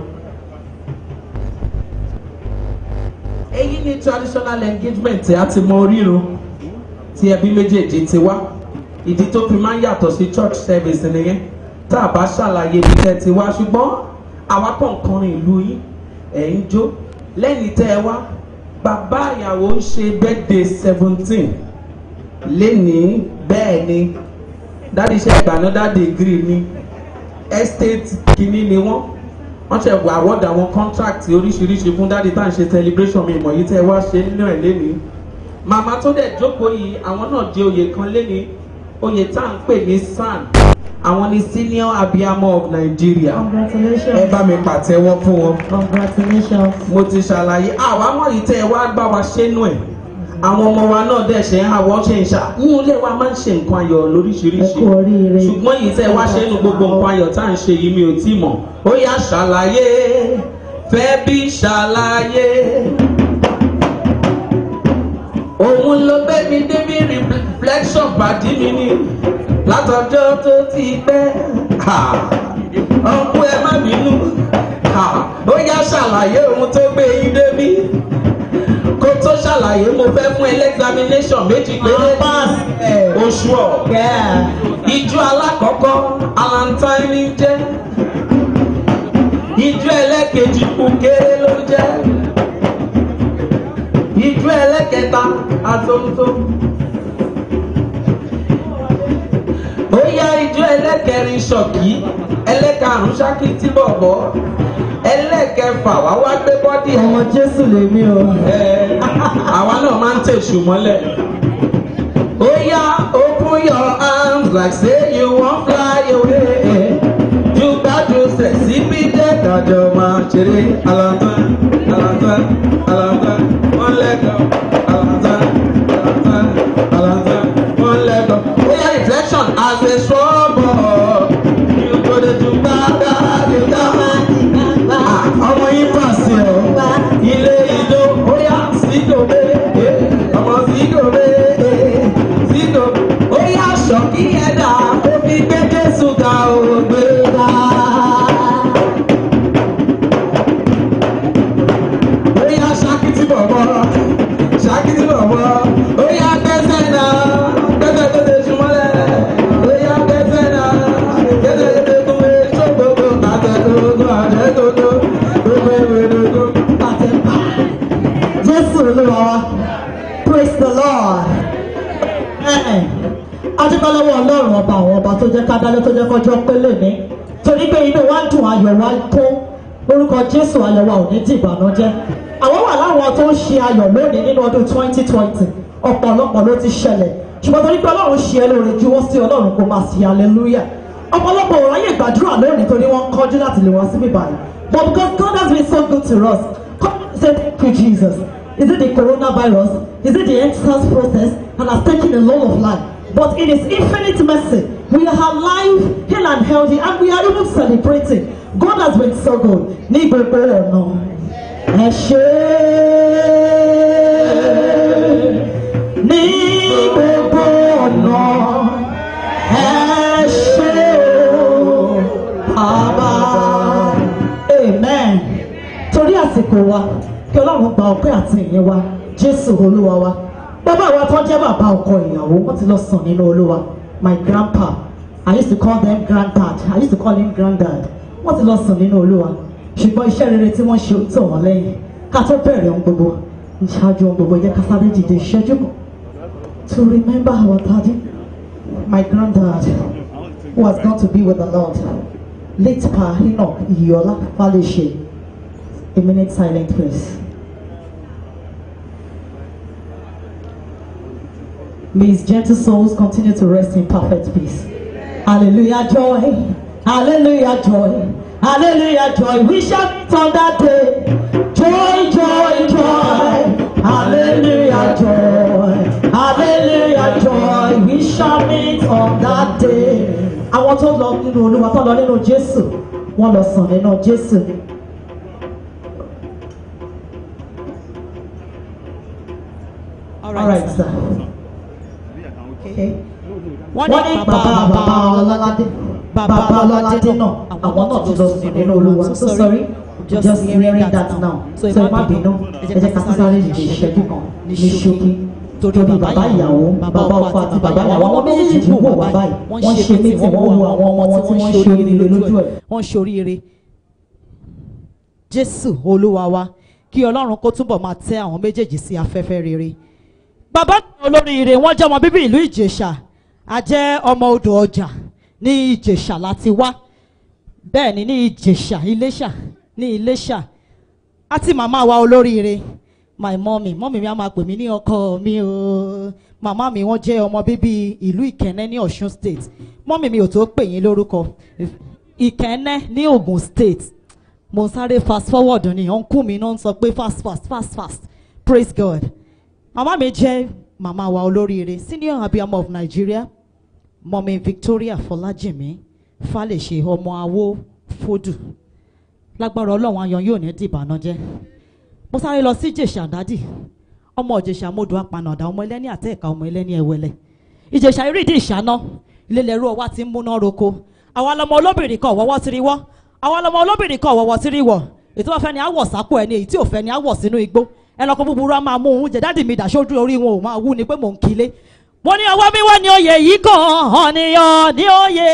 èyí ni traditional engagement tí a ti mọ orírun tí ẹbí méjèèjì ti wá ìdí tó fi máa ń yàtọ̀ sí church service nìyẹn tá a bá ṣàlàyé ibi tẹ́ ti wá ṣùgbọ́n àwa kàn kọrin ìlú yín ẹ̀ ń jó lẹ́yìn tẹ́ ẹ wá bàbá ìyàwó ń ṣe birthday seventeen lénìí bẹ́ẹ̀ ni dáàdi iṣẹ́ ìgbàanọ́dá degree ni estate kìíní ni wọ́n wọ́n ṣe wà award àwọn contract oríṣiríṣi fún dáàdi tá à ń ṣe celebration mi ìmọ̀ yìí tẹ́ ẹ wá ṣe nínú ẹ̀ lénìí màmá tó dẹ̀ jókòó yìí àwọn náà di oyè kan lénìí oyè tá à ń pè ní san àwọn ni senior abiyamọ of Nigeria ẹ Congratulations. bá mi pàtẹ́wọ́ fún wọn Congratulations. mo ti ṣàlàyé àwa mọ̀ yìí tẹ́ ẹ wá gbá wa ṣẹ́nu ẹ̀ àwọn ọmọ wa náà dẹ̀ ṣe ń àwọ̀ ṣe ń ṣà nínú ilé wa máa ń ṣe nǹkan ayọ̀ lóríṣiríṣi Ẹ kú oríire. ṣùgbọ́n yìí tẹ́ ẹ wá ṣẹ́nu gbogbo nǹkan ayọ̀ tá à ń ṣe yìí mi ò tí mọ̀ ó yá ṣàlàyé fẹ́ bí ṣàlàyé òun ló gbé mi débi reflection pàdé mi ní látọjọ́ tó ti pẹ́ ọkùn ẹ má bínú ó yá ṣàlàyé òun tó gbé yín débi kó tó ṣàlàyé mo fẹ́ fún ẹlẹ́gbàmínation méjì péré pass. oṣù ọ̀ Yeah. ìjọ alákọ̀ọ́kọ́ alantine jẹ́ ìjọ ẹlẹ́kejì kúkéré ló jẹ́ ìjọ ẹlẹ́kẹta atóńtó ó yá ìjọ ẹlẹ́kẹrin ṣọ̀kí ẹlẹ́karùn-ún ṣákìtì bọ̀bọ̀ ẹlẹ́kẹfà wá wá gbé bọ́dì ẹ̀ Ọmọ Jésù lèmi o. ẹ àwa náà máa ń tẹ̀sù mọ́lẹ̀. ó yá open your arms like say you wan fly away. ju gbádùn sẹ̀sí bí dé kájọ máa ṣeré alanta alanta alanta wọ́n lẹ́kọ̀ọ́ alanta alanta alanta wọ́n lẹ́kọ̀ọ́. ó yá reflection as a small boy you go dey do gbàgbà you gats ọmọ yín pàṣẹ ọ ilé ìjọ bóyá sídòbe ọmọ sídòbe sídòbe bóyá ṣọkí ẹ̀dá ó fi gbé jésù ga o tó jẹ́ ká dájọ́ tó jẹ́ kọjọ́ pélé ní torí pé inú wa dùn ayọ̀ wa tó orúkọ jésù ayọ̀ wa ò ní di ìbànújẹ́ àwọn wà láwọn tó ń ṣe ayọ̀ lónìí nínú ọdún twenty twenty ọ̀pọ̀lọpọ̀ ló ti ṣẹlẹ̀ ṣùgbọ́n torí pé ọlọ́run ṣe é lóore ju wọ́n sí ọlọ́run kó máa ṣe hallelujah ọ̀pọ̀lọpọ̀ ò ráyè gbàdúrà lónìí torí wọ́n ń kọjú láti lè wá síbí báyìí but because God has been so good to us come say thank you Jesus is it the coronavirus is it the exodus process and has taken a lot of life but in his infinite mercy we are alive healed and healthy and we are even celebrating God has been so good ní gbogbo ọ̀nà ẹ ṣé ní gbogbo ọ̀nà ẹ ṣé o bàbá amen torí àsìkò wa kí ọlọ́run gba ọpẹ́ àti ìyẹn wa jésù olúwa wa bàbá wa tó jẹ́ bàbá ọkọ ìyàwó wọ́n ti lọ sùn nínú olúwa my grandpa i used to call them granddad i used to call him granddad wọ́n ti lọ sùn nínú olúwa ṣùgbọ́n iṣẹ́ rere tí wọ́n ṣe ó tọ̀ wọ́n lẹ́yìn ká tó bẹ̀rẹ̀ ohun gbogbo ìṣáájú ohun gbogbo jẹ́ ká sáré dìde ìṣẹ́jú kan to remember our daddy my granddad who has gone to be with the lord late pa enoch iyiola falese a minute silent please. May his gentle souls continue to rest in perfect peace. Hallelujah, joy. Hallelujah, joy. Hallelujah, joy. We shall meet on that day. Joy, joy, joy. Hallelujah, joy. Hallelujah, joy. We shall meet on that day. Àwọn tó lọ nínú Olúwa tó lọ nínú Jésù, wọ́n lọ sàn nínú Jésù ni. All right, sir. Okay wọ́n ní bàbá bàbá ọlọ́ládé bàbá ọlọ́ládé náà àwọn náà ti lọ sùn nínú olúwa so sorry just hearing that now so ẹ má bínú ẹ jẹ́ ká sáré dìde ìṣẹ́jú kan ní ṣókí torí bàbá ìyàwó bàbá ọkọ àti bàbá ìyàwó àwọn méjèèjì wò wá báyìí wọ́n ṣe mí tí wọ́n wo àwọn ọmọ wọn tí wọ́n ṣe oríire lójú ẹ̀. wọ́n ṣoríire jésù olúwa wa kí ọlọ́run kó túbọ̀ máa tẹ́ àwọn méjèèjì sí afẹ́fẹ́ rere bàbá olóríire wọ́n jẹ́ ọmọ bíbí ìlú ìjẹ̀ṣà a jẹ́ ọmọ odò ọjà ní ìjẹ̀ṣà láti wá bẹ́ẹ̀ ni ní ìjẹ̀ṣà iléṣà ní iléṣà àti màmá wa olóríire my mommy mommy mi a máa pè mí ní ọkọ mi o màmá mi wọ́n jẹ́ ọmọ bíbí ìlú ìkẹ́nẹ́ ní ọ̀ṣun state mommy mi ò tó pè yín lórúkọ ìkẹ́nẹ́ ní ogun state mo ń sáré fast forward ni uncle mi náà ń sọ pé fast fast fast fast praise god màmá mi jẹ́ màmá wa olóríire senior abiyamọ of nigeria mọ̀mí victoria fọlájìmí falẹ̀ṣe ọmọ awó fódù lágbára ọlọ́run ayọ̀ yóò ní dìbànújẹ́ mo sáré lọ sí ìjẹ̀ṣà dádì ọmọ ìjẹ̀ṣà mọ́dọ̀ apanàdà ọmọ ẹlẹ́ni àtẹ̀ẹ̀ka ọmọ ẹlẹ́ni ẹ̀wẹ̀lẹ̀ ìjẹ̀ṣà ìrídìí ìṣáná ilé-ẹ̀rú ọwá ti ń múná roko àwa lọmọ olóbìnrin kan ọ̀wọ́wọ́ ti rí wọ́ àwa lọmọ olóbìnrin kan ọ̀wọ́wọ́ ti rí wọ̀ ètò wọn fẹ́ ni àwọ̀ sápò ẹni èyí tí ò fẹ́ ni àwọ̀ sínú igbó ẹnìkan búburú á máa mú òun jẹ dáàdì mi dàṣojú orí wọn ò máa wú ni pé mò ń kílé mo ní ọwọ́ mi wá ní oyè yìí kàn ọ̀nìyàn ní oyè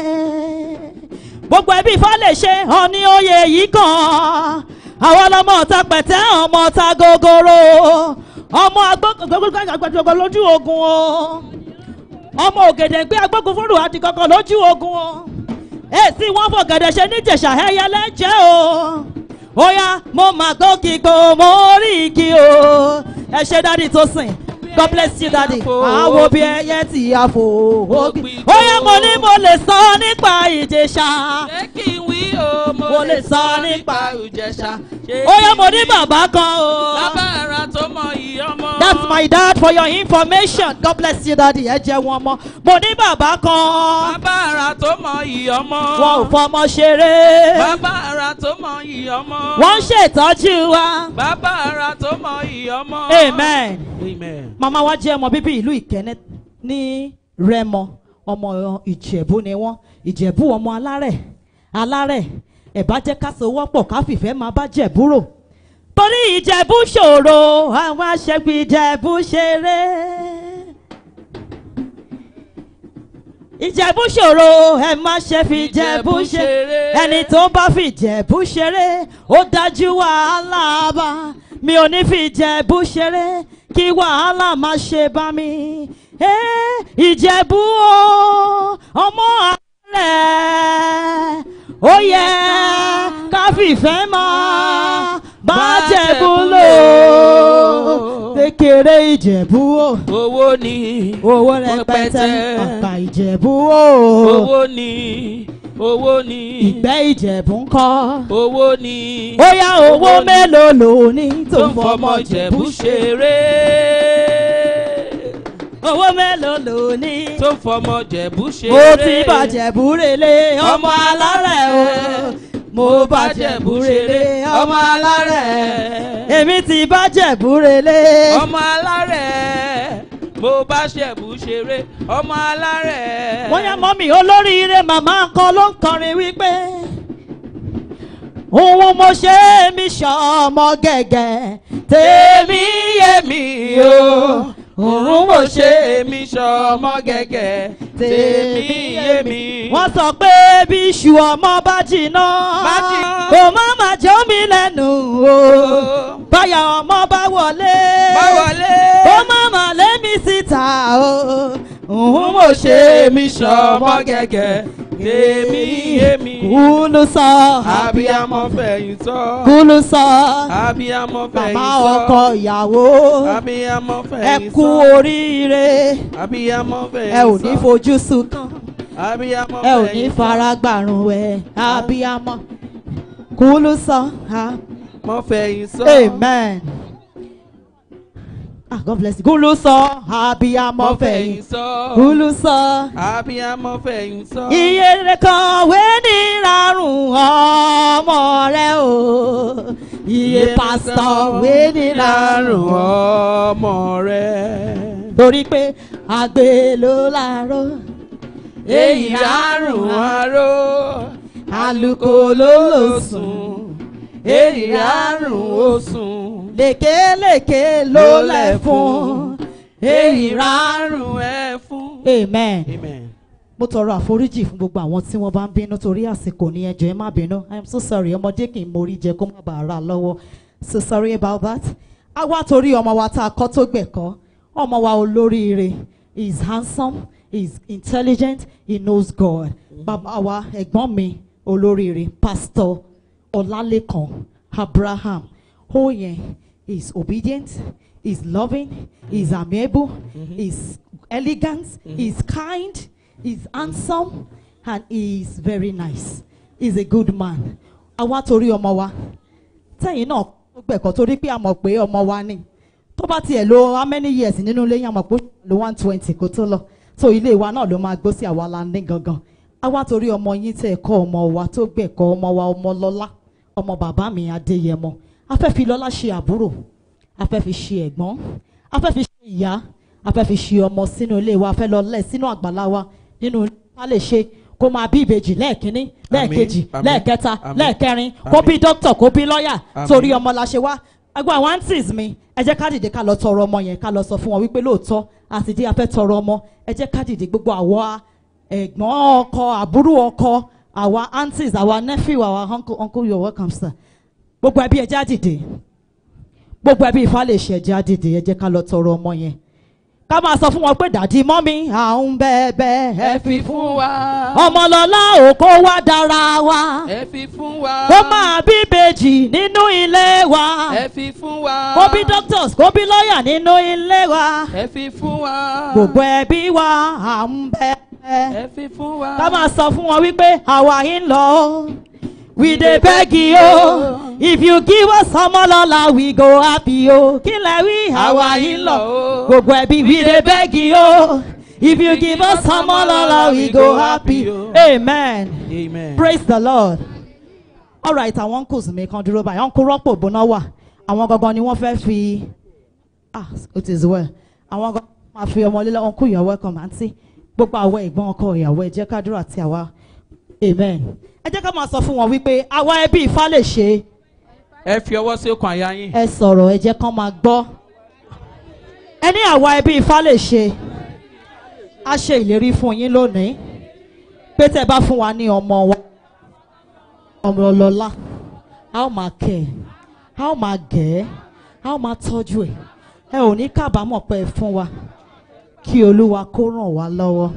gbogbo ẹbí ifá lè ṣe ọ̀ní oyè yìí kàn àwọn ọlọmọ ọ̀tá pẹ̀tẹ́ ọmọ ọ̀tá gogoro ọmọ agbógun lójú ogun o ọmọ ògèdè gbé agbógun fúnrù àti kankan lójú ogun o èsì wọn fọ̀gẹ̀dẹ̀ ṣe níjẹ̀ṣà ẹyẹ lẹ́jẹ̀ o óyá mo mà gòkè kò mo rí igi o ẹ ṣe dádì tó sìn god bless you daddy àwo bí ẹyẹ tí a fò ógbì óyá mo ní mo lè sọ nípa ìjẹ̀ṣà ṣé kí n wí o mo Mo lè lè sọ sọ nípa nípa ìjẹ̀ṣà óyá mo ní bàbá kan o. bàbá ara tó mọ iyì ọmọ. That's my dad for your information. God bless you daddy. Ẹ jẹ́ wọn mọ́. Mo ní bàbá kan. bàbá ara tó mọ iyì ọmọ. Wọn ò fọmọ ṣeré. bàbá ara tó mọ iyì ọmọ. Wọ́n ń ṣètọ́jú wa. bàbá ara tó mọ iyì ọmọ. Amen. amen. Màmá wa jẹ́ ọmọ bíbí ìlú Ìkẹ́nẹ́ ní Rẹ́mọ. Ọmọ Ìjẹ̀bú ni wọ́n. Ìjẹ̀bú ọmọ alárẹ̀. Alárẹ̀. Ẹ̀bá jẹ́ ká so wọ́pọ̀ ká fìfẹ́ máa bá Jẹ̀bú rò. Torí Ìjẹ̀bú ṣòro, àwọn aṣẹ́gun Ìjẹ̀bú ṣeré. Ìjẹ̀bú ṣòro, ẹ má ṣe fi Ìjẹ̀bú ṣeré. Ẹni tó bá fi Ìjẹ̀bú ṣeré, ó dájú wàhálà bá. Mi ò ní fi Ìjẹ̀bú ṣeré, kí wàhálà má ṣe bá mi. Eh, ìjẹ̀bú o ọmọ rẹ̀ ó yẹ ká fìfẹ́ mọ́ bájẹ̀bú lò kékeré ìjẹ̀bú o owó ni owó rẹpẹtẹ Rẹpẹtẹ. ọ̀pá ìjẹ̀bú o owó ni owó ni ìgbẹ́ ìjẹ̀bú ń kọ́ owó ni ó yá owó mélòó lò ní tó tó ń ń fọmọ fọmọ ìjẹ̀bú jẹ̀bú ṣe ṣeré owó mélòó lò ní. tó ń fọmọ jẹ̀bú ṣeré mo ti bàjẹ́ búrelé ọmọ alárẹ̀ o mo bàjẹ́ búrelé ọmọ alárẹ̀ èmi ti bàjẹ́ búrelé ọmọ alárẹ̀ mo bá ṣẹ̀bù ṣeré ọmọ alárẹ̀. wọ́n yá mọ́mì olóríire màmá kan ló ń kọrin wípé òun mo ṣe é mi ṣọmọ gẹ́gẹ́ tèmi yé mi o òun mo ṣe é èmi ṣọmọ gẹ́gẹ́ tèmi yé mi. wọ́n sọ pé bí iṣu ọmọ bá jiná Bá jiná. kò má má jẹ́ omi lẹ́nu o báyà ọmọ bá wọlé bá wọlé. kó má má lé mi síta o òun mo ṣe èmi ṣọmọ gẹ́gẹ́ tèmi yé mi. kúlù sọ abiyamọ fẹ̀yìn tọ́. kúlù sọ abiyamọ fẹ̀yìn màmá tọ́. ọkọ ìyàwó abiyamọ ẹ fẹ̀yìn kú tọ́. oríire abiyamọ fẹ̀yìn ẹ tọ́. ò ní fojú sunkàn. abiyamọ ẹ ò ní fẹ̀yìn tọ́. fara gbàrún ẹ abiyamọ kúlù sọ ha mọ fẹ̀yìn tọ́. amen ah god bless you kúlù sọ abiyamọ mọ fẹ̀yìn fẹ̀yìn tọ́. kúlù sọ abiyamọ fẹ̀yìn tọ́. iye rẹ kọ̀wé ní rárùn ọmọ rẹ o iye pásítọ̀ wé ní rárùn ọmọ rẹ. torí pé àgbè ló láàárọ̀ èyí rárùn aró. àlùkò ló lò sùn. èyí rárùn òsùn. lékelèké ló lẹ̀ fún èyí rárùn ẹ fún. amen. amen. mo tọrọ àforíjì fún gbogbo àwọn tí wọ́n bá ń bínú torí àsìkò ní ẹjọ́ ẹ má bínú i am so sorry ọmọdé kì í mórí jẹ kó má bàa rà lọ́wọ́ so sorry about that. a wá torí ọmọ wa tá a kọ́ tó gbẹ̀kọ́ ọmọ wa olóríire he is handsome he is intelligent he knows God bàbá wa ẹ̀gbọ́n mi olóríire pastor ọlálẹ́kan abraham ó yẹn he is obedient he is loving he is amiable he is elegant he is kind he is handsome and he is very nice he is a good man àwa torí ọmọ wa tẹ̀yìn náà ó gbẹ̀kọ́ torí pé a mọ̀ pé ọmọ wa ni tó bá tiẹ̀ lo how many years nínú ilé yẹn a mọ̀ pé ó lo one twenty kó tó lọ so ilé wa náà ló máa gbó sí àwa la ní gangan àwa torí ọmọ yín tẹ̀ kọ́ ọmọ wa tó gbẹ̀kọ́ ọmọ wa ọmọ lọ́lá ọmọ bàbá mi adéyẹmọ a fẹ́ fi lọ́lá ṣe àbúrò a fẹ́ fi ṣe ẹ̀gbọ́n a fẹ́ fi ṣe ìyá a fẹ́ fi ṣe ọmọ sínú ilé wa a fẹ́ lọ lẹ̀ sínú àgbàlá wa nínú ilé wa lè ṣe kó máa bí ìbejì lẹ́ẹ̀kínní lẹ́ẹ̀kejì àmín, lẹ́ẹ̀kẹta àmín, lẹ́ẹ̀kẹrin kó àmín. bí dókítà kó bí lọ́ọ̀yà Àmín. torí ọmọ la ṣe wá ẹgbẹ́ àwọn aunties mi ẹ jẹ́ ká dìde ká lọ tọrọ ọmọ yẹn ká lọ sọ fún wọn wípé lóòótọ́ àti dí afẹ́ tọrọ ọmọ ẹ jẹ́ ká dìde gbogbo àwa ẹ̀gbọ́n ọkọ àbúrò ọkọ àwa aunties àwa nephew àwa uncle uncle you are welcome sir gbogbo ẹbí ẹ jẹ́ á dìde gbogbo ẹbí ifá lè ṣe ẹ jẹ́ á dìde ẹ jẹ́ ká lọ tọrọ ọmọ yẹn ká máa sọ fún wọn pé dàdí mọ́mí à ń bẹ́ẹ̀ ẹ ẹ fi fún wa. ọmọlọ́lá òkó wá dára wa ẹ fi fún wa. kó máa bí ìbejì nínú ilé wa ẹ fi fún wa. kó bí doctors kó bí lọ́ọ̀yà nínú ilé wa ẹ fi fún wa. gbogbo ẹbí wa à ń bẹ́ẹ̀ ẹ fi fún wa. ká máa sọ fún wọn wípé àwa yìí ń lọ we dey beg you o if you give us ọmọlọ́lá we go happy o kí lẹ wí àwa yìí ń lọ gbogbo ẹbí we dey beg you o if you give us ọmọlọ́lá we go happy amen amen. praise the lord alright àwọn uncles mi kan dúró báyìí uncle rọ́pò bóná wà àwọn gangan ni wọ́n fẹ́ fi ah it is well àwọn gangan máa fi ọmọ lílọ uncle you are welcome aunty gbogbo àwọn ẹ̀gbọ́n ọkọ ìyàwó ẹ jẹ́ ká dúró àti àwa amen ẹ jẹ́ ká máa sọ fún wọn wípé àwa ẹbí Ifá lè ṣe ẹ fi ọwọ́ sí okùn àyà yín. ẹ sọ̀rọ̀ ẹ jẹ́ kán máa gbọ́ ẹ ní àwa ẹbí Ifá lè ṣe a ṣe ìlérí fún yín lónìí pé tẹ́ bá fún wa ní ọmọ wa ọmọ ọlọ́lá a ó máa kẹ́ ẹ a ó máa gẹ̀ ẹ́ a ó máa tọ́jú ẹ̀ ẹ ò ní kábàámọ̀ pé ẹ fún wa kí olúwa kó ràn wá lọ́wọ́.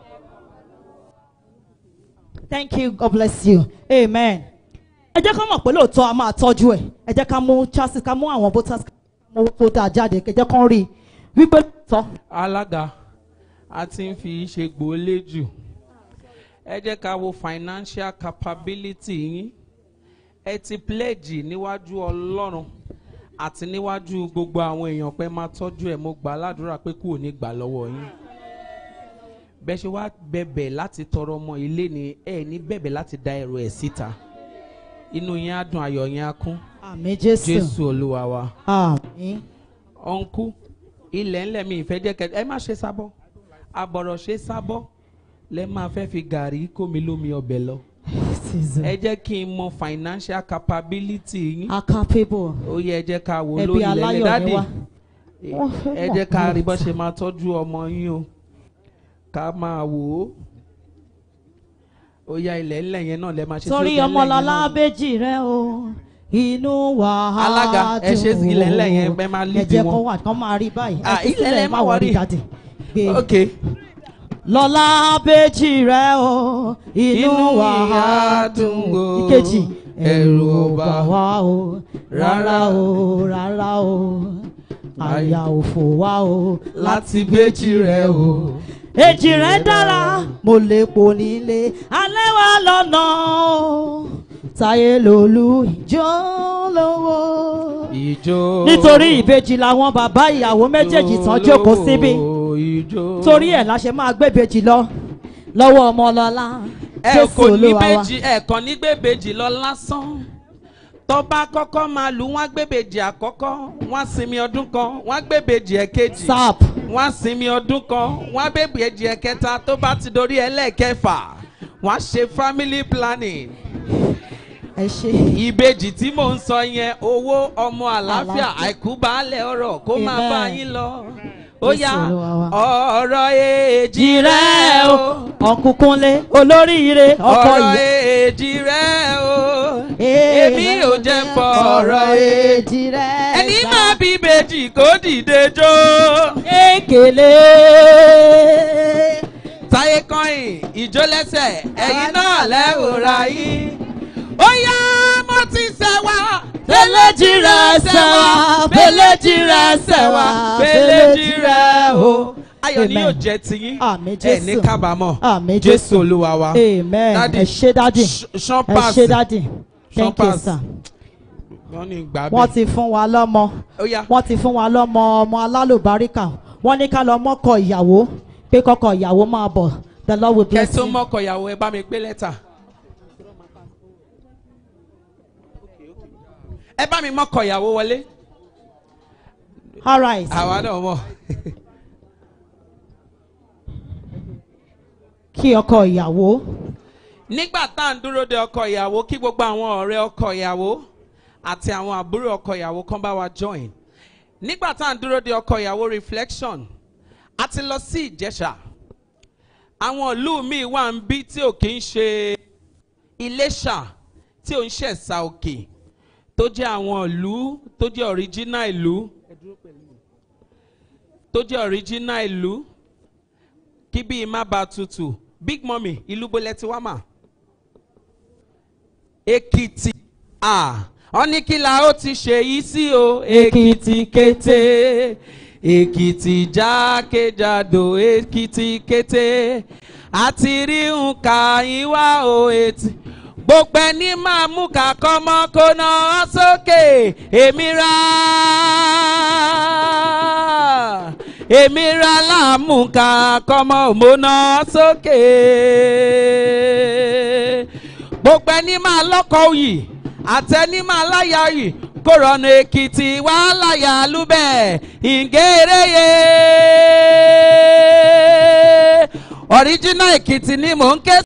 thank you god bless you amen. ẹ jẹ́ ká mọ̀ pé lóòótọ́ a máa tọ́jú ẹ̀ ẹ jẹ́ ká mú chassis ká mú àwọn voters mú voter jáde ẹ jẹ́ kán rí i wípé lóòótọ́ alága a ti ń fi ṣe gbòólé jù ẹ jẹ́ ká wo financial capability yín ẹ ti pledge níwájú ọlọ́run àti níwájú gbogbo àwọn èèyàn pé máa tọ́jú ẹ̀ mo gbà á ládùúrà pé kú ò ní gbà lọ́wọ́ yín bẹ́ẹ̀ ṣe wá bẹ̀bẹ̀ láti tọrọ ọmọ ilé ni ẹ ní bẹ̀bẹ̀ láti da ẹrù ẹ̀ síta inú yín á dùn ayọ̀ yín á kún àmì jésù jésù olúwa wa àmì ọ̀nkú ilẹ̀ ńlẹ̀ mi ìfẹ́ jẹ́ kẹ́ ẹ má ṣe sábọ́ àbọ̀rọ̀ ṣe sábọ́ lẹ máa fẹ́ fi gàrí kómi lómi ọbẹ̀ lọ season ẹ jẹ́ kí n mọ financial capability yín are capable ó yẹ ẹ jẹ́ ká wò ẹbí lórí ilẹ̀ aláyọ̀ dádì ni wá. Wọ́n fẹ́ ẹ mọ̀ jẹ́ ká rí bó lóòótọ́. ṣe máa tọ́jú ọmọ yín o ká máa wò ó ó yá ilẹ̀ ńlẹ̀ yẹn náà lẹ máa ṣe sí torí ó jẹ́ ọmọlọlá ńlẹ̀ yẹn náà. béjì rẹ o inú wà á Alága, ẹ ṣe dùn ilẹ̀ ńlẹ̀ yẹn, o. ẹ máa ẹ lead jẹ́ wọn. kó wà kán máa rí báyìí Ah, ẹ fi ilẹ̀ sílẹ̀ lẹ má má wọrí worry. jáde gbé ok lọlá béjì rẹ o inú wà á dùn o ìkejì ẹ̀rù ò bà wá o rárá o rárá o àyà ò fò wá o láti béjì rẹ o. èjì rẹ̀ dára mo lè pò nílé alẹ́ wa lọ́nà o táyé lòlú ìjọ lówó. ìjó nítorí ìbejì làwọn bàbá ìyàwó méjèèjì tán jókòó síbí ìjó torí ẹ̀ la ṣe máa gbébejì lọ lọ́wọ́ ọmọlọ́lá ẹ jésù kò ní olúwa wa. bèjì ẹ kàn ní gbèbèjì lọ lásán tọba kọ́kọ́ máa lù wọ́n gbèbèjì àkọ́kọ́ wọ́n sinmi ọdún kan wọ́n gbèbèjì ẹ̀kejì sap wọ́n sinmi ọdún kan wọ́n gbèbèjì ẹ̀kẹta tó bá ti dorí ẹlẹ́ẹ̀kẹfà wọ́n ṣe family planning ẹ ṣe ìbejì tí mò ń sọ yẹn owó ọmọ àlàáfíà Àlàáfíà. àìkú baálẹ̀ ọ̀rọ̀ kó máa Amen. bá yín lọ ó Jésù yá Olúwa wa. ọ̀rọ̀ èjì jìrẹ́ rẹ̀ o o ọ̀kúnkúnlé olóríire ọkọ ọ̀rọ̀ ìyá. èjì rẹ̀ o èmi ò jẹ́ fọ̀rọ̀ èjì èjì rẹ̀ ẹni máa bí bèjì kó dìde jó Ekele. táyé kọ́yìn ìjó lẹ́sẹ̀ ẹ̀yin náà lẹ́wòrà yín ó yá mo ti sẹ́wà Fẹ́lẹ́jì rẹ̀ sẹ́wà, fẹ́lẹ́jì rẹ̀ sẹ́wà, fẹ́lẹ́jì rẹ̀ o. ayọ̀ ni Amen. yóò jẹ́ tiyín Àmín ẹ̀ ní Jésù. kábàámọ̀ Àmín jésù Jésù. olúwa wa Amen. Daddy, Ẹ ṣé dádì. Sh- Sean Ẹ Pass. ṣé dádì. Sean Thank you Pass. sir. wọ́n ní gbà Wọ́n bí ti fún wa lọ́mọ. ó yá Wọ́n ti fún wa lọ́mọ ọmọ alálùbáríkà. Wọ́n ní ká lọ mọ́kọ ìyàwó pé kọ́kọ ìyàwó máa bọ̀. The Lord will kẹ́ bless tó you. mọ́kọ ìyàwó ẹ bá mi gbé lẹ́tà. ẹ bá mi mọ́kọ ìyàwó wọlé All right. àwa náà mọ̀. Kí ọkọ ìyàwó. nígbà tá à ń dúró de ọkọ ìyàwó kí gbogbo àwọn ọ̀rẹ́ ọkọ ìyàwó àti àwọn àbúrò ọkọ ìyàwó kan bá wa join nígbà tá à ń dúró de ọkọ ìyàwó reflection a ti lọ sí ìjẹ̀ṣà àwọn ìlú míì wà ń bí tí ò kí ń ṣe iléṣà tí ò ń ṣẹ̀ṣà òkè tó jẹ́ àwọn ìlú tó jẹ́ original ìlú tó jẹ́ original ìlú kí bíi má ba tutù big mummy ìlú bolẹ̀ ti wá mà. èkìtì à wọ́n ní kí la ó ti ṣe yìí sí o èkìtì kété èkìtì jákèjádò èkìtì kété àti rí nǹka yín wá o ètì gbogbo ẹni máa mú ká kọ́mọ́ kó ná ọ sókè èmi ra èmi ra láàmú ká kọ́mọ́ òmóná sókè gbogbo ẹni máa lọ́kọ̀ òyì àtẹni máa láyà òyì kó rọ̀nà èkìtì wá láyà lúbẹ̀ ìgéréyé ọ̀ríjínà èkìtì ni mò ń ké